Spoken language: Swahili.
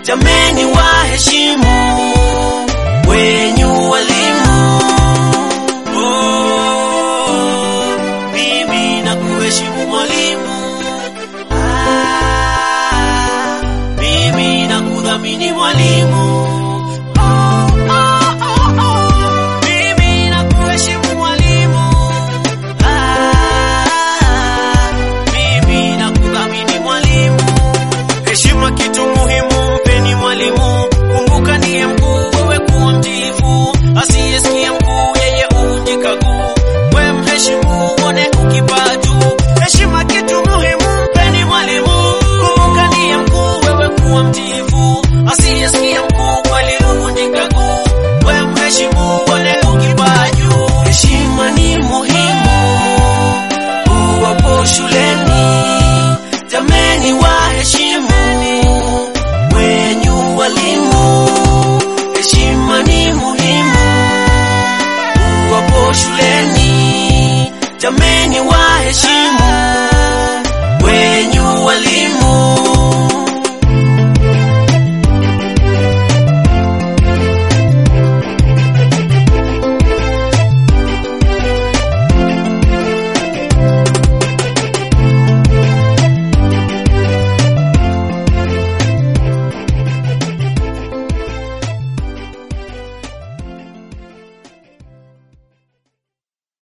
jameni waheshimu wenyu walimu. Oh, mimi na kuheshimu mwalimu. Ah, mimi na kudhamini mwalimu. Oh, oh, oh, oh. Mimi na kuheshimu mwalimu. Ah, mimi na kudhamini mwalimu. Heshima kitu muhimu, mpeni mwalimu. Kumbuka ndiye mkuu, wewe kuwa mtiifu. Asiyesikia mkuu, yeye uvunjika guu. We mheshimu, uone ukipaa juu. Heshima kitu muhimu, mpeni mwalimu. Kumbuka ndiye mkuu, wewe kuwa mtiifu. Asiyesikia mkuu, kweli uvunjika guu. We mheshimu, uone ukipaa juu. Heshima ni muhimu, uwapo shuleni. Jameni waheshimu wenyu walimu. Heshima ni muhimu uwapo shuleni. Jameni waheshimu